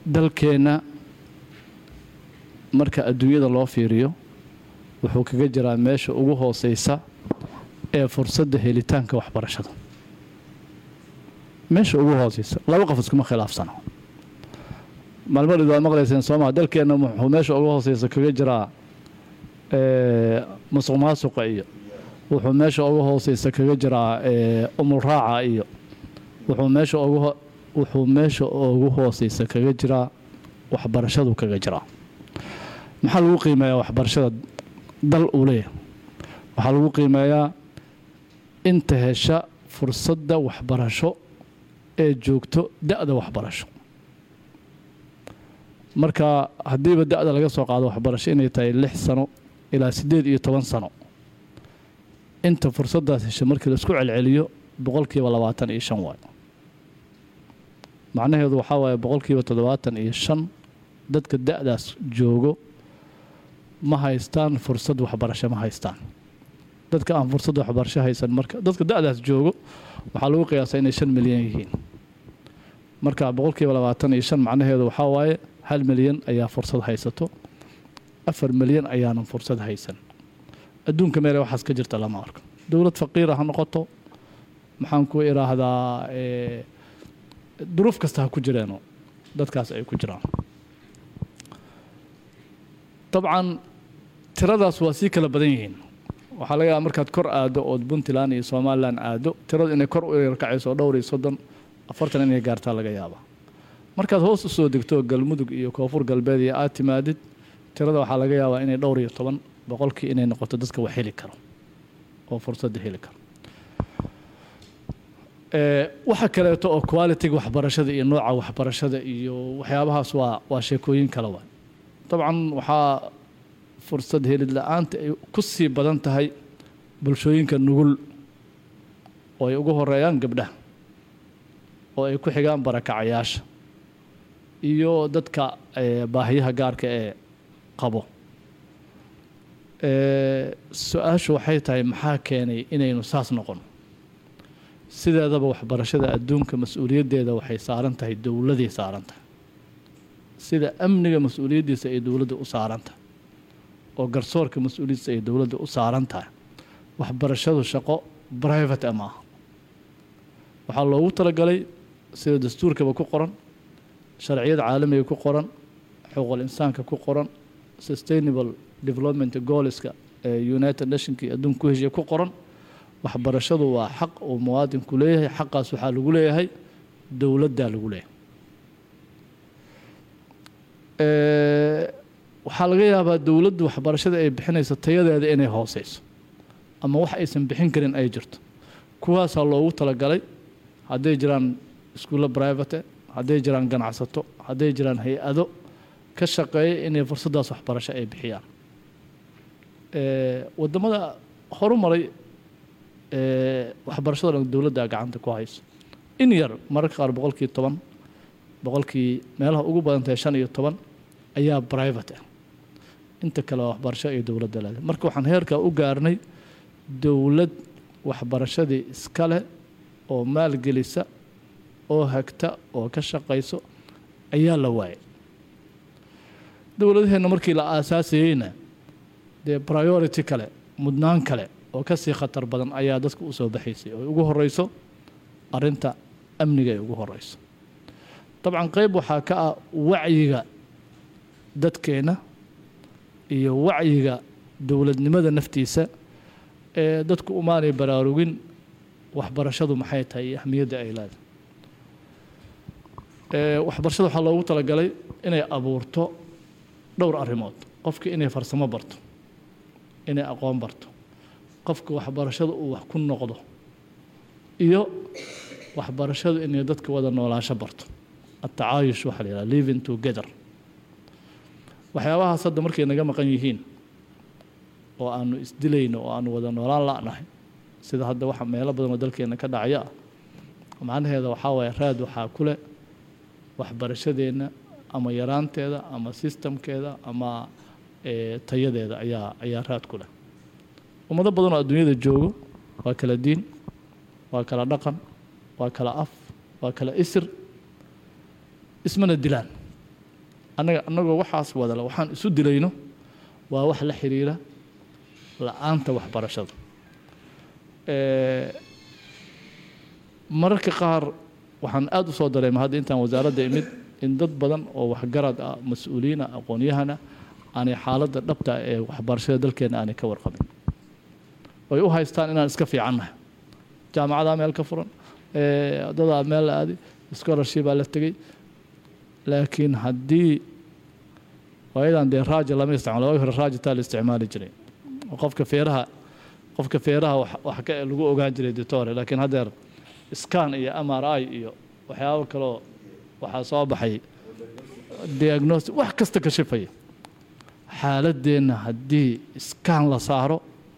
dalkeenna marka adduunyada loo fiiriyo wuxuu kaga jiraa meesha ugu hooseysa ee fursadda helitaanka waxbarashada meesha ugu hooseysa laba qof iskuma khilaafsano maalmadhid waad maqlayseen soomaa dalkeenna wuxuu meesha ugu hooseysa kaga jiraa musuq maasuqa iyo wuxuu meesha ugu hooseysa kaga jiraa umulraaca iyo wuxuu meesha ugu wuxuu meesha ugu hooseysa kaga jiraa waxbarashadu kaga jiraa maxaa lagu qiimeeyaa waxbarashada dal uu leeyahay waxaa lagu qiimeeyaa inta hesha fursadda waxbarasho ee joogto da-da waxbarasho marka haddiiba da-da laga soo qaado waxbarasho inay tahay lix sano ilaa siddeed iyo toban sano inta fursaddaas hesha markii laisku celceliyo boqolkiiba labaatan iyo shan waayo macnaheedu waxaa waaye boqolkiiba toddobaatan iyo shan dadka da-daas joogo ma haystaan fursad waxbarasho ma haystaan dadka aan fursad waxbarasho haysan marka dadka da-daas joogo waxaa lagu qiyaasaa inay shan milyan yihiin marka boqolkiiba labaatan iyo shan macnaheedu waxaa waaye hal milyan ayaa fursad haysato afar milyan ayaanan fursad haysan adduunka meele waxaas ka jirta lama arko dowlad faqiira ha noqoto maxaan ku idhaahdaa duruuf kasta ha ku jireeno dadkaas ay ku jiraan dabcan tiradaas waa sii kala badan yihiin waxaa laga yaaba markaad kor aado ood puntland iyo somalilan aado tiradu inay kor u yarkacayso dhowr iyo soddon afartan inay gaartaa laga yaaba markaad hoos u soo degto galmudug iyo koonfur galbeed iyo aad timaadid tirada waxaa laga yaabaa inay dhowr iyo toban boqolkii inay noqoto dadka wax heli karo oo fursadda heli karo waxa kaleeto oo qualitiga waxbarashada iyo nooca waxbarashada iyo waxyaabahaas waa waa sheekooyin kale waay dabcan waxaa fursad helid la-aanta ay ku sii badan tahay bulshooyinka nugul oo ay ugu horeeyaan gabdhaha oo ay ku xigaan barakacayaasha iyo dadka baahiyaha gaarka ee qabo su-aashu waxay tahay maxaa keenay inaynu saas noqon sideedaba waxbarashada adduunka mas-uuliyaddeeda waxay saaran tahay dowladay saaran tahay sida amniga mas-uuliyaddiisa ay dowladda u saaran tahay oo garsoorka mas-uuliyaddiisa ay dowladda u saaran tahay waxbarashadu shaqo private ama aha waxaa loogu talagalay sida dastuurkaba ku qoran sharciyada caalamiga ku qoran xuquuqul insaanka ku qoran sustainable development goalska ee united nationka iyo adduunka ku heshiya ku qoran waxbarashadu waa xaq uu muwaadinku leeyahay xaqaas waxaa lagu leeyahay dowladdaa lagu leeyahay waxaa laga yaabaa dowladdu waxbarashada ay bixinayso tayadeeda inay hooseyso ama wax aysan bixin karin ay jirto kuwaasaa loogu talagalay hadday jiraan iskuulla private hadday jiraan ganacsato hadday jiraan hay-ado ka shaqeeya inay fursaddaas waxbarasho ay bixiyaan wadamada horumaray waxbarashada dhan dowladda gacanta ku hayso in yar mararka qaar boqolkii toban boqolkii meelaha ugu badan tahay shan iyo toban ayaa private ah inta kale waa waxbarasho ay dowladda leedahay marka waxaan heerkaa u gaarnay dowlad waxbarashadii iska leh oo maalgelisa oo hagta oo ka shaqayso ayaa la waayay dowladaheenna markii la aasaasayeyna dee priority kale mudnaan kale oo ka sii khatar badan ayaa dadka u soo baxaysay oo ugu horeyso arrinta amniga ay ugu horeyso dabcan qeyb waxaa ka ah wacyiga dadkeenna iyo wacyiga dowladnimada naftiisa ee dadku umaanay baraarugin waxbarashadu maxay tahay iyo ahmiyadda ay leedahay waxbarashada waxaa loogu talagalay inay abuurto dhowr arrimood qofka inay farsamo barto inay aqoon barto qofka waxbarashada uu wax ku noqdo iyo waxbarashadu inay dadka wada noolaasho barto atacaayush waxaa la yidhaha living together waxyaabahaas hadda markay naga maqan yihiin oo aanu isdilayno oo aanu wada noolaan la'nahay sida hadda waxa meelo badan oo dalkeena ka dhacaya ah macnaheeda waxaa waaye raad waxaa ku leh waxbarashadeenna ama yaraanteeda ama sistamkeeda ama tayadeeda ayaa ayaa raad ku leh ummado badan oo adduunyada joogo waa kala diin waa kala dhaqan waa kala af waa kala isir ismana dilaan annaga annagoo waxaas wadale waxaan isu dilayno waa wax la xiriira la-aanta waxbarashada Eh, mararka qaar waxaan aada u soo dareema hadda intaan wasaaradda imid in dad badan oo waxgarad ah mas-uuliyiin ah aqoon-yahana aanay xaaladda dhabta ah ee waxbarashada dalkeena aanay ka warqabin ay u haystaan inaan iska fiicannahay jaamacadaa meel ka furan eh, dadaa meel la aaday scholarshipaa la tegey laakiin haddii waayadan dee raaja lama isticmaalo waagi hore raajataa la isticmaali jiray oo qofka feeraha qofka feeraha wax wax ka lagu ogaan jiray ditore laakiin haddeer scan iyo m r i iyo waxyaabo kaloo waxaa soo baxay diagnosis wax kasta ka shifaya xaaladeenna haddii scan la saaro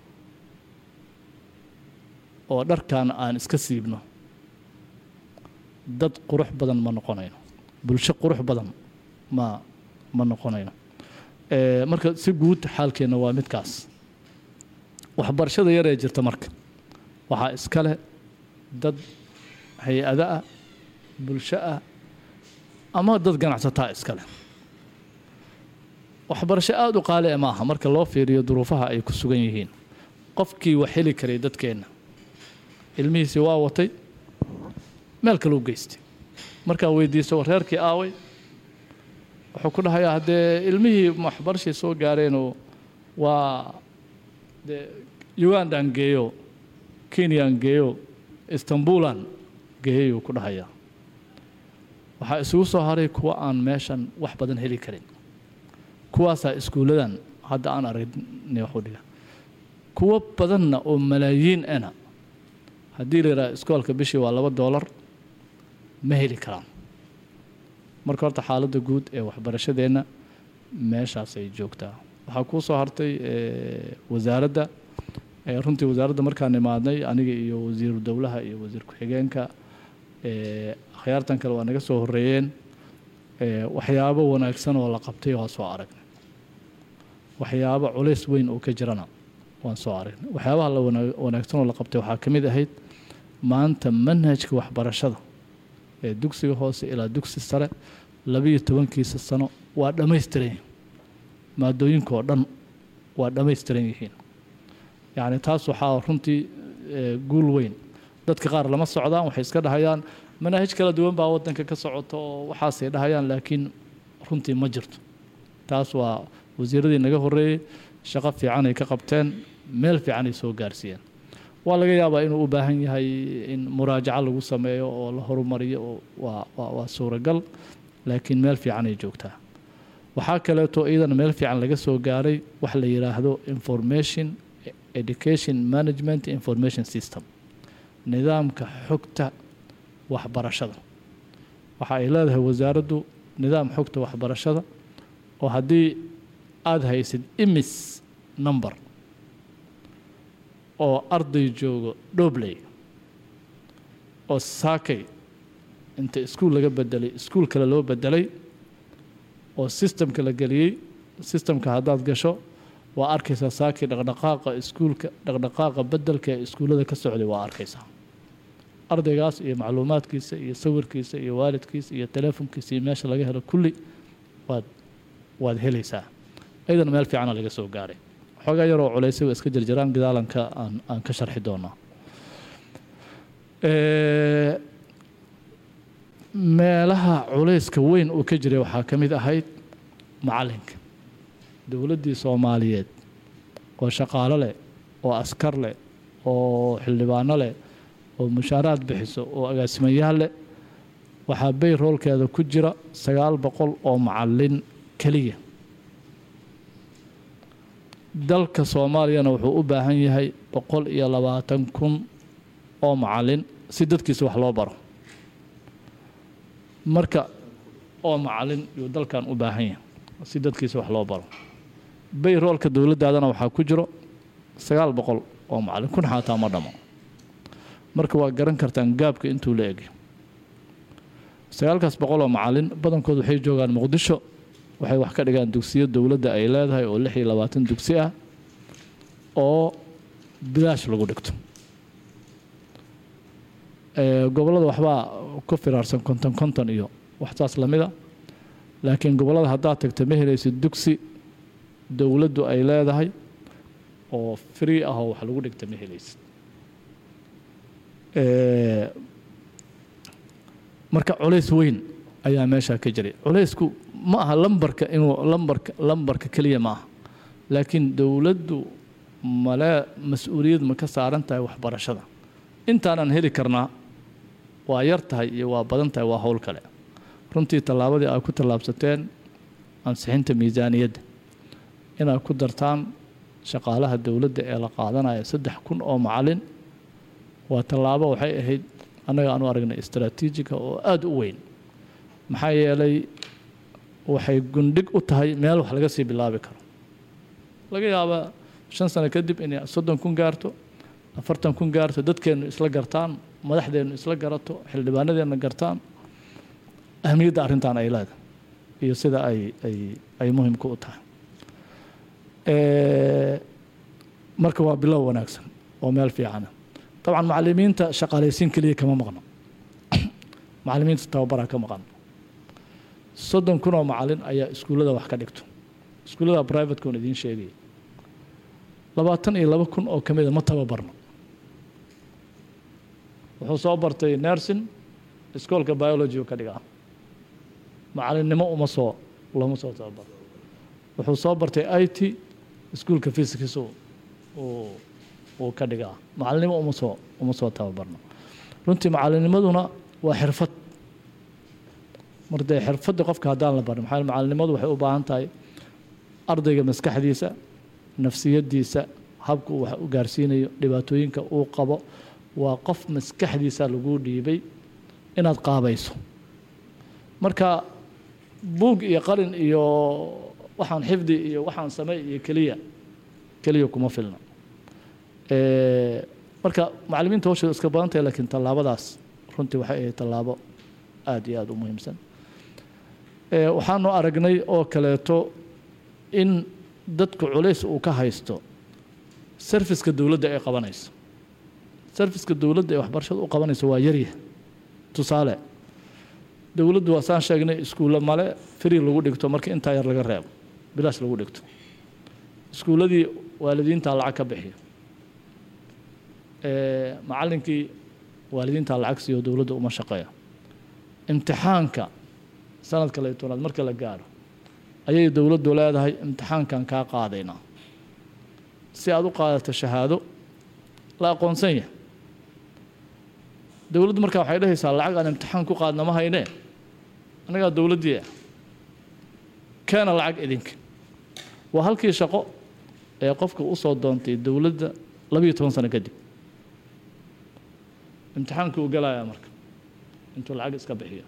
oo dharkan aan iska siibno dad qurux badan ma noqonayno bulsho qurux badan ma ma noqonayno Eh, marka si guud xaalkeenna waa midkaas waxbarashada yar ee jirta marka waxaa iska leh dad hay-ado ah bulsho ah ama dad ganacsataa iska leh waxbarasho aada u qaali e maaha marka loo fiiriyo duruufaha ay ku sugan yihiin qofkii wax heli karay dadkeenna ilmihiisii waa watay meel kaleu geystay markaa weydiiso reerkii aaway wuxuu ku dhahayaa haddee ilmihii waxbarashay soo gaareenoo waa dee ugandaan geeyo kenyaan geeyo istanbuulan geeyayuu ku dhahayaa waxaa isugu soo haray kuwa aan meeshan wax badan heli karin kuwaasaa iskuulladan hadda aan aragnay waxu dhiga kuwo badanna oo malaayiin ana haddii la yidhaha iskoolka bishii waa laba doolar ma heli karaan marka horta xaaladda guud ee waxbarashadeenna meeshaasay joogtaa waxaa kuu soo hartay eh, wasaaradda eh, runtii wasaaradda markaan imaadnay aniga iyo wasiiru dowlaha iyo wasiir ku-xigeenka eh, akhyaartan kale waa naga soo horreeyeen eh, waxyaabo wanaagsan oo la qabtay waa soo aragnay waxyaabo culays weyn oo ka jirana waan soo aragnay waxyaabaha la wana- wanaagsan oo la qabtay waxaa ka mid ahayd maanta manhajka waxbarashada ee dugsiga hoose ilaa dugsi sare labiyo tobankiisa sano waa dhammaystiran yihiin maadooyinka oo dhan waa dhammaystiran yihiin yacni taas waxaa runtii eh, guul weyn dadka qaar lama socdaan waxay iska dhahayaan manaahij kala duwan baa wadanka ka socota oo waxaasay dhahayaan laakiin runtii ma jirto taas waa wasiiradii naga horreeyey shaqo fiican ay ka qabteen meel fiican ay soo gaarsiiyeen waa laga yaabaa inuu u baahan yahay in muraajaco lagu sameeyo oo la horumariyo oo waa waa waa suuragal laakiin meel fiican ay joogtaa waxaa kaleeto iyadana meel fiican laga soo gaaray wax la yidhaahdo information education management information system nidaamka xogta waxbarashada waxa ay leedahay wasaaraddu nidaam xogta waxbarashada oo haddii aada haysid imis number oo arday joogo dhobley oo saakay inta iskuul laga bedelay iskuul kale loo bedelay oo sistemka la geliyey sistemka haddaad gasho waa arkaysaa saakay dhaqdhaqaaqa iskuulka dhaqdhaqaaqa bedelka ee iskuullada ka socday waa arkaysaa ardaygaas iyo macluumaadkiisa iyo sawirkiisa iyo waalidkiisa iyo teleefonkiisa iyo meesha laga helo kulli waad waad helaysaa ayadana meel fiicana laga soo gaaray xoogaa yaroo culaysay waa iska jirjiraan gadaalanka aan aan ka sharxi doonaa Eh, meelaha culayska weyn uu ka jiray waxaa ka mid ahayd macalinka dowladdii soomaaliyeed oo shaqaalo leh oo askar leh oo xildhibaano leh oo mushaaraad bixiso oo agaasimayaal leh waxaa bay roolkeeda ku jira sagaal boqol oo macalin keliya dalka soomaaliyana wuxuu u baahan yahay boqol iyo labaatan kun oo macalin si dadkiisa wax loo baro marka oo macalin yuu dalkan u baahan yahay si dadkiisa wax loo baro bay roolka dowladdaadana waxaa ku jiro sagaal boqol oo macalin kun xaataa ma dhamo marka waa garan kartaan gaabka intuu la egay sagaalkaas boqol oo macalin badankood waxay joogaan muqdisho waxay wax ka dhigaan dugsiyo dowladda ay leedahay oo lix iyo labaatan dugsi ah oo bilaash lagu dhigto Eh, gobollada waxbaa ku firaarsan konton konton iyo waxsaas lamida laakiin gobollada haddaad tagto ma helaysid dugsi dowladdu ay leedahay oo free ah oo wax lagu dhigta ma helaysid Eh, marka culays weyn ayaa meeshaa ka jiray culaysku ma aha lambarka inuu lambarka lambarka keliya ma aha laakiin dowladdu male mas-uuliyad ma ka saaran tahay waxbarashada intaanaan heli karnaa waa yar tahay iyo waa badan tahay waa howl kale runtii tallaabadii aad ku tallaabsateen ansixinta miisaaniyadda inaad ku dartaan shaqaalaha dowladda ee la qaadanaya saddex kun oo macalin waa tallaabo waxay ahayd annaga aanu aragnay istaraatiijiga oo aada u weyn maxaa yeelay waxay gundhig u tahay meel wax laga sii bilaabi karo laga yaabaa shan sano kadib inay soddon kun gaarto afartan kun gaarto dadkeennu isla gartaan madaxdeennu isla garato xildhibaanadeenna gartaan ahmiyadda arrintan ay leedahay iyo sida ay ay ay muhimka u tahay Eh, marka waa bilow wanaagsan oo meel fiicana dabcan macalimiinta shaqaalaysiin keliya kama maqno macalimiinta tababaraa ka maqan soddon kun oo macalin ayaa iskuullada wax ka dhigto iskuullada privateka on idiin sheegaya labaatan iyo laba kun oo ka mida ma tababarno wuxuu soo bartay nursing iskoolka biology uu ka dhigaa macalinnimo uma soo looma soo tababaro wuxuu soo bartay i t iskuolka physics uu uu ka dhigaa macalinimo uma soo uma soo tababarno runtii macalinimaduna waa xirfad mar dee xirfadda qofka haddaan la barin maxaa yeele macalinimadu waxay u baahan tahay ardayga maskaxdiisa nafsiyaddiisa habka uu wax u gaarsiinayo dhibaatooyinka uu qabo waa qof maskaxdiisa lagu dhiibay inaad qaabayso marka buug iyo qalin iyo waxaan xifdi iyo waxaan samey iyo keliya keliya kuma filna Eh, marka macalimiinta hawshooda iska badan tahay laakiin tallaabadaas runtii waxay ahayd tallaabo aada iyo aada u muhiimsan Eh, waxaanu aragnay oo kaleeto in dadku culays uu ka haysto serviska dowladda ay qabanayso serviska dowladda ee waxbarashada u qabanayso waa yarya tusaale dowladdu waa saan sheegnay iskuulle male free lagu dhigto marka intaa yar laga reebo bilaash lagu dhigto iskuulladii waalidiintaa lacag ka bixiya Eh, macallinkii waalidiintaa lacag siiyo dowladda uma shaqeeya imtixaanka sanadka lay tobnaad marka la gaaro ayay dowladdu leedahay imtixaankan kaa qaadaynaa si aad u qaadato shahaado la aqoonsan yahay dowladdu markaa waxay dhahaysaa lacag aan imtixaan ku qaadna ma haynee annagaa dowladdii ah keena lacag idinka waa halkii shaqo ee qofka u soo doontay dowladda labiyo toban sano kadib imtixaankii uu galayaa marka intuu lacag iska bixiyo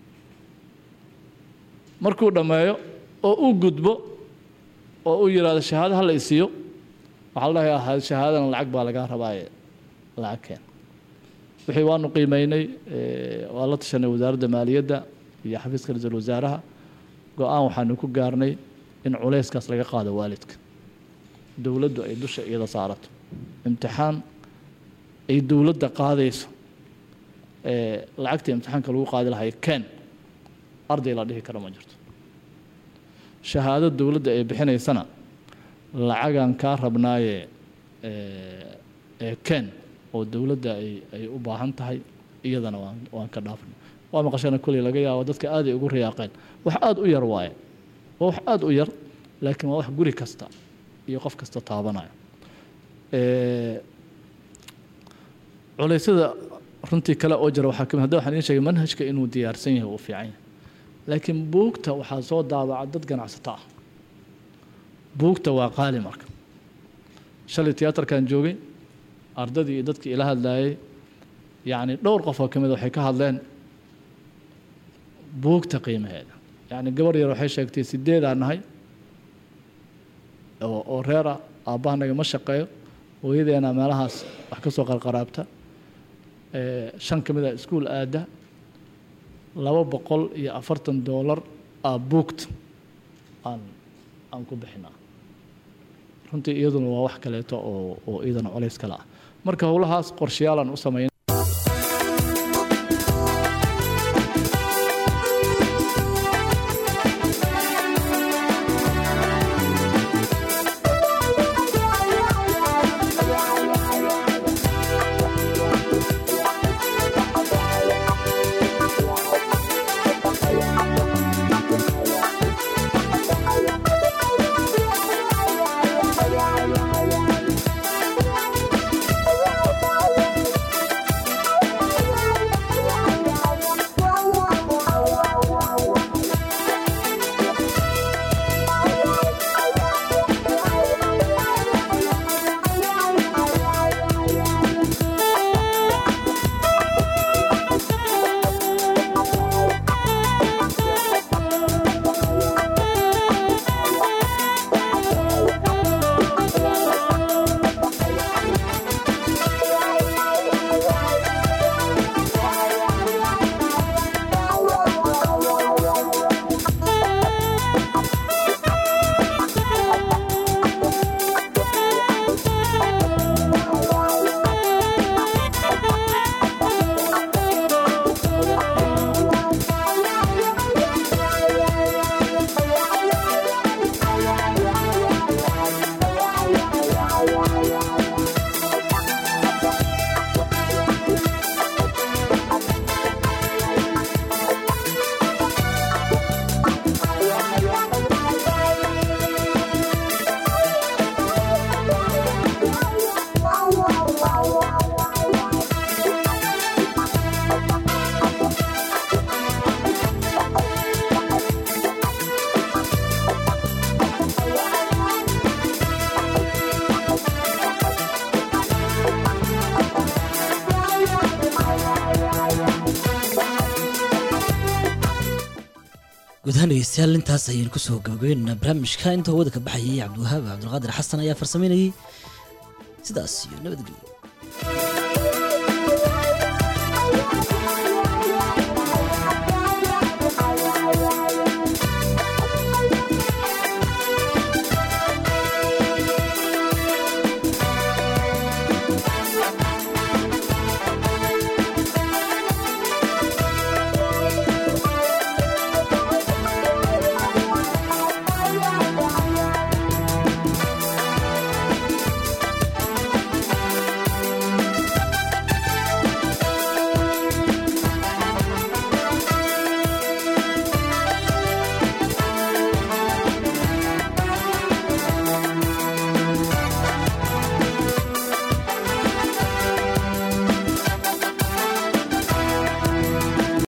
markuu dhammeeyo oo u gudbo oo uu yidhaahdo shahaado ha la isiiyo waxaa la dhahayaa shahaadana lacag baa lagaa rabaaye lacag keen wixii waanu qiimeynay eh, waa la tashanay wasaaradda maaliyadda iyo xafiiska ra-iisul wasaaraha go-aan waxaanu ku gaarnay in culayskaas laga qaado waalidka dowladdu ay dusha iyada saarato imtixaan ay dowladda qaadayso ee lacagta imtixaanka lagu qaadi lahay ken arday la dhihi karo ma jirto shahaado dowladda ay bixinaysana lacagan kaa rabnaaye ee ee ken oo dowladda ay ay u baahan tahay iyadana waan waan ka dhaafnay waa maqashana kolley laga yaabo dadka aad ay ugu riyaaqeen wax aada u yar waaye waa wax aada u yar laakiin waa wax guri kasta iyo qof kasta taabanaya ee culeysyada runtii kale oo jira waxaa kamid hadda waxaan idiin sheegay manhajka inuu diyaarsan yahay uu fiican yahay laakiin buugta waxaa soo daabaca dad ganacsato ah buugta waa qaali marka shalay tiyaatarkan joogay ardadii iyo dadkii ila hadlayay yacni dhowr qof oo ka mid waxay ka hadleen buugta qiimaheeda yacni gabar yar waxay sheegtay sideedaan nahay oo oo reera aabbahanaga ma shaqeeyo hooyadeena meelahaas wax ka soo qarqaraabta ee shan ka mid a iskuul aada laba boqol iyo afartan doolar aa buugta aan aan ku bixinaa runtii iyaduna waa wax kaleeto oo oo iyadana colays kale ah marka howlahaas qorshayaalaan u sameyn guud ahaan dhegeystayaal intaas ayaynu kusoo gabagabeynaa barnaamijka inta hawada ka baxayay cabdiwahaab cabdulqaadir xasan ayaa farsameynayay sidaas iyo nabadgelyo